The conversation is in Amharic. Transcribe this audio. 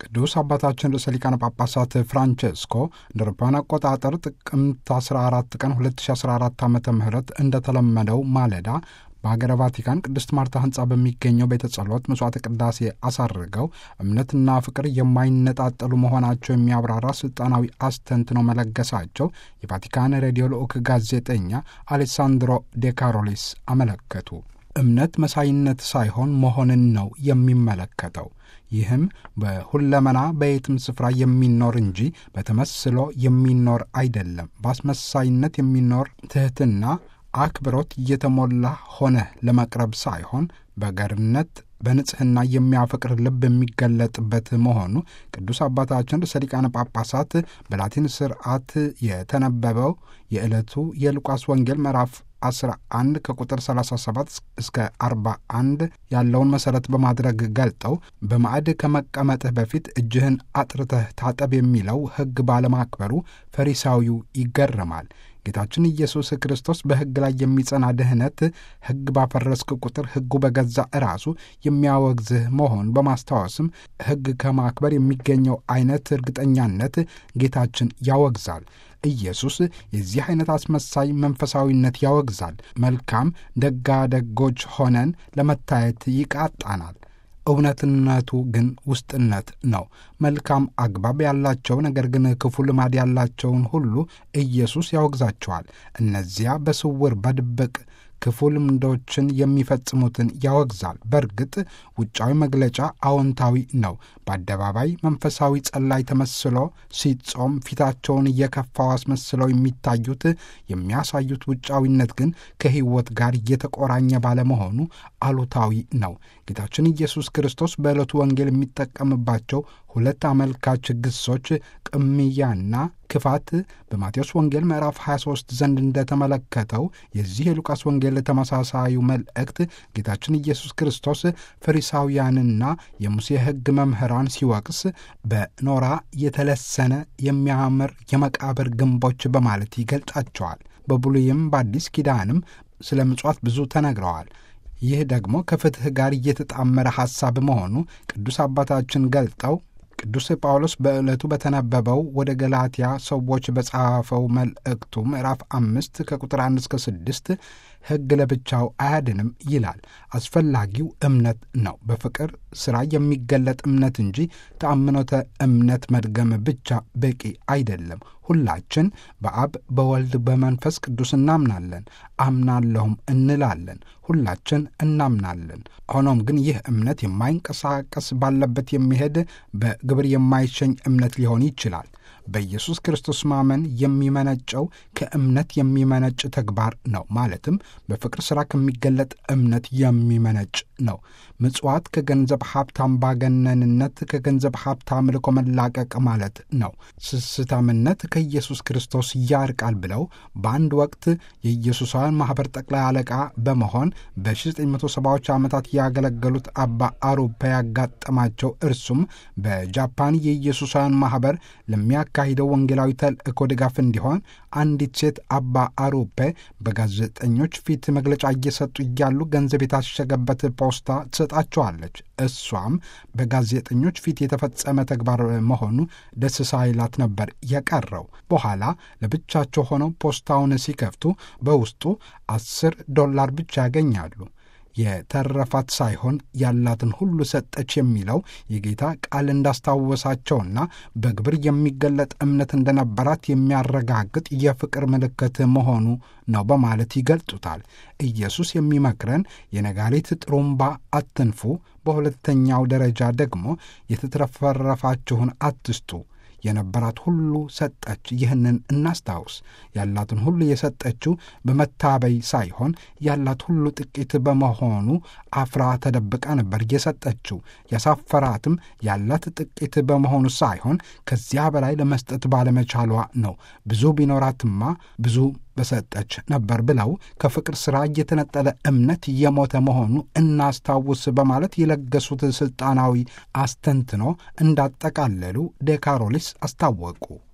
ቅዱስ አባታችን ርዕሰ ሊቃነ ጳጳሳት ፍራንቼስኮ እንደ አውሮፓውያን አቆጣጠር ጥቅምት 14 ቀን 2014 ዓ ም እንደተለመደው ማለዳ በሀገረ ቫቲካን ቅድስት ማርታ ህንፃ በሚገኘው ቤተ ጸሎት መስዋዕተ ቅዳሴ አሳርገው እምነትና ፍቅር የማይነጣጠሉ መሆናቸው የሚያብራራ ስልጣናዊ አስተንትነው መለገሳቸው የቫቲካን ሬዲዮ ልዑክ ጋዜጠኛ አሌሳንድሮ ዴካሮሊስ አመለከቱ። እምነት መሳይነት ሳይሆን መሆንን ነው የሚመለከተው። ይህም በሁለመና በየትም ስፍራ የሚኖር እንጂ በተመስሎ የሚኖር አይደለም። በአስመሳይነት የሚኖር ትህትና አክብሮት እየተሞላ ሆነ ለመቅረብ ሳይሆን በገርነት በንጽሕና የሚያፈቅር ልብ የሚገለጥበት መሆኑ ቅዱስ አባታችን ርዕሰ ሊቃነ ጳጳሳት በላቲን ስርዓት የተነበበው የዕለቱ የሉቃስ ወንጌል ምዕራፍ 11 ከቁጥር 37 እስከ 41 ያለውን መሠረት በማድረግ ገልጠው በማዕድ ከመቀመጥህ በፊት እጅህን አጥርተህ ታጠብ የሚለው ሕግ ባለማክበሩ ፈሪሳዊው ይገረማል። ጌታችን ኢየሱስ ክርስቶስ በሕግ ላይ የሚጸና ድህነት ሕግ ባፈረስክ ቁጥር ሕጉ በገዛ ራሱ የሚያወግዝህ መሆን በማስታወስም ሕግ ከማክበር የሚገኘው አይነት እርግጠኛነት ጌታችን ያወግዛል። ኢየሱስ የዚህ አይነት አስመሳይ መንፈሳዊነት ያወግዛል። መልካም ደጋደጎች ሆነን ለመታየት ይቃጣናል። እውነትነቱ ግን ውስጥነት ነው። መልካም አግባብ ያላቸው ነገር ግን ክፉ ልማድ ያላቸውን ሁሉ ኢየሱስ ያወግዛቸዋል። እነዚያ በስውር በድብቅ ክፉ ልምዶችን የሚፈጽሙትን ያወግዛል። በእርግጥ ውጫዊ መግለጫ አዎንታዊ ነው። በአደባባይ መንፈሳዊ ጸላይ ተመስሎ ሲጾም ፊታቸውን እየከፋው አስመስለው የሚታዩት የሚያሳዩት ውጫዊነት ግን ከሕይወት ጋር እየተቆራኘ ባለመሆኑ አሉታዊ ነው። ጌታችን ኢየሱስ ክርስቶስ በዕለቱ ወንጌል የሚጠቀምባቸው ሁለት አመልካች ግሶች ቅምያና ክፋት በማቴዎስ ወንጌል ምዕራፍ 23 ዘንድ እንደተመለከተው የዚህ የሉቃስ ወንጌል ተመሳሳዩ መልእክት ጌታችን ኢየሱስ ክርስቶስ ፈሪሳውያንና የሙሴ ሕግ መምህራን ሲወቅስ በኖራ የተለሰነ የሚያምር የመቃብር ግንቦች በማለት ይገልጻቸዋል። በብሉይም በአዲስ ኪዳንም ስለ ምጽዋት ብዙ ተነግረዋል። ይህ ደግሞ ከፍትሕ ጋር እየተጣመረ ሐሳብ መሆኑ ቅዱስ አባታችን ገልጠው ቅዱስ ጳውሎስ በዕለቱ በተነበበው ወደ ገላትያ ሰዎች በጻፈው መልእክቱ ምዕራፍ አምስት ከቁጥር አንድ እስከ ስድስት ሕግ ለብቻው አያድንም ይላል። አስፈላጊው እምነት ነው። በፍቅር ሥራ የሚገለጥ እምነት እንጂ ተአምኖተ እምነት መድገም ብቻ በቂ አይደለም። ሁላችን በአብ በወልድ በመንፈስ ቅዱስ እናምናለን፣ አምናለሁም እንላለን። ሁላችን እናምናለን። ሆኖም ግን ይህ እምነት የማይንቀሳቀስ ባለበት የሚሄድ በግብር የማይሸኝ እምነት ሊሆን ይችላል። በኢየሱስ ክርስቶስ ማመን የሚመነጨው ከእምነት የሚመነጭ ተግባር ነው። ማለትም በፍቅር ሥራ ከሚገለጥ እምነት የሚመነጭ ነው። ምጽዋት ከገንዘብ ሀብት አምባገነንነት፣ ከገንዘብ ሀብት አምልኮ መላቀቅ ማለት ነው። ስስታምነት ከኢየሱስ ክርስቶስ ያርቃል ብለው በአንድ ወቅት የኢየሱሳውያን ማኅበር ጠቅላይ አለቃ በመሆን በ1970ዎቹ ዓመታት ያገለገሉት አባ አሩፓ ያጋጠማቸው እርሱም በጃፓን የኢየሱሳውያን ማኅበር ለሚያካሂደው ወንጌላዊ ተልእኮ ድጋፍ እንዲሆን አንዲት ሴት አባ አሩፔ በጋዜጠኞች ፊት መግለጫ እየሰጡ እያሉ ገንዘብ የታሸገበት ፖስታ ትሰጣቸዋለች። እሷም በጋዜጠኞች ፊት የተፈጸመ ተግባር መሆኑ ደስ ሳይላት ነበር የቀረው። በኋላ ለብቻቸው ሆነው ፖስታውን ሲከፍቱ በውስጡ አስር ዶላር ብቻ ያገኛሉ። የተረፋት ሳይሆን ያላትን ሁሉ ሰጠች የሚለው የጌታ ቃል እንዳስታወሳቸውና በግብር የሚገለጥ እምነት እንደነበራት የሚያረጋግጥ የፍቅር ምልክት መሆኑ ነው በማለት ይገልጡታል። ኢየሱስ የሚመክረን የነጋሪት ጥሩምባ አትንፉ፣ በሁለተኛው ደረጃ ደግሞ የተትረፈረፋችሁን አትስጡ የነበራት ሁሉ ሰጠች። ይህንን እናስታውስ። ያላትን ሁሉ የሰጠችው በመታበይ ሳይሆን ያላት ሁሉ ጥቂት በመሆኑ አፍራ ተደብቃ ነበር የሰጠችው። ያሳፈራትም ያላት ጥቂት በመሆኑ ሳይሆን ከዚያ በላይ ለመስጠት ባለመቻሏ ነው። ብዙ ቢኖራትማ ብዙ በሰጠች ነበር ብለው ከፍቅር ሥራ እየተነጠለ እምነት የሞተ መሆኑ እናስታውስ በማለት የለገሱት ሥልጣናዊ አስተንትኖ እንዳጠቃለሉ ዴካሮሊስ አስታወቁ።